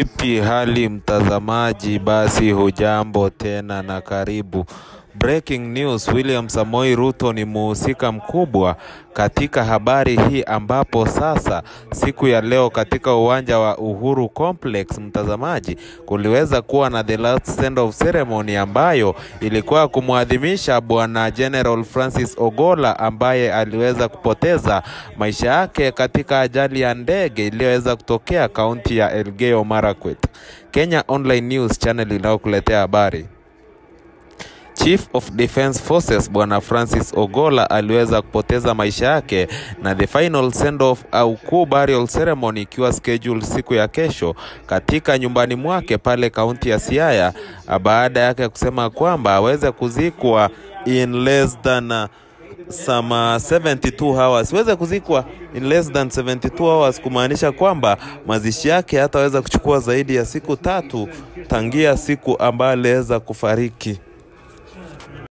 Vipi hali mtazamaji, basi hujambo tena na karibu. Breaking news, William Samoei Ruto ni muhusika mkubwa katika habari hii ambapo sasa siku ya leo katika uwanja wa Uhuru Complex, mtazamaji, kuliweza kuwa na the last send off ceremony ambayo ilikuwa kumwadhimisha bwana General Francis Ogola ambaye aliweza kupoteza maisha yake katika ajali ya ndege iliyoweza kutokea kaunti ya Elgeyo Marakwet. Kenya Online News channel inayokuletea habari. Chief of Defence Forces bwana Francis Ogola aliweza kupoteza maisha yake na the final send off au kuu burial ceremony ikiwa schedule siku ya kesho katika nyumbani mwake pale kaunti ya Siaya, baada yake kusema kwamba aweze kuzikwa in less than uh, some uh, 72 hours, weze kuzikwa in less than 72 hours, kumaanisha kwamba mazishi yake hataweza kuchukua zaidi ya siku tatu tangia siku ambayo aliweza kufariki.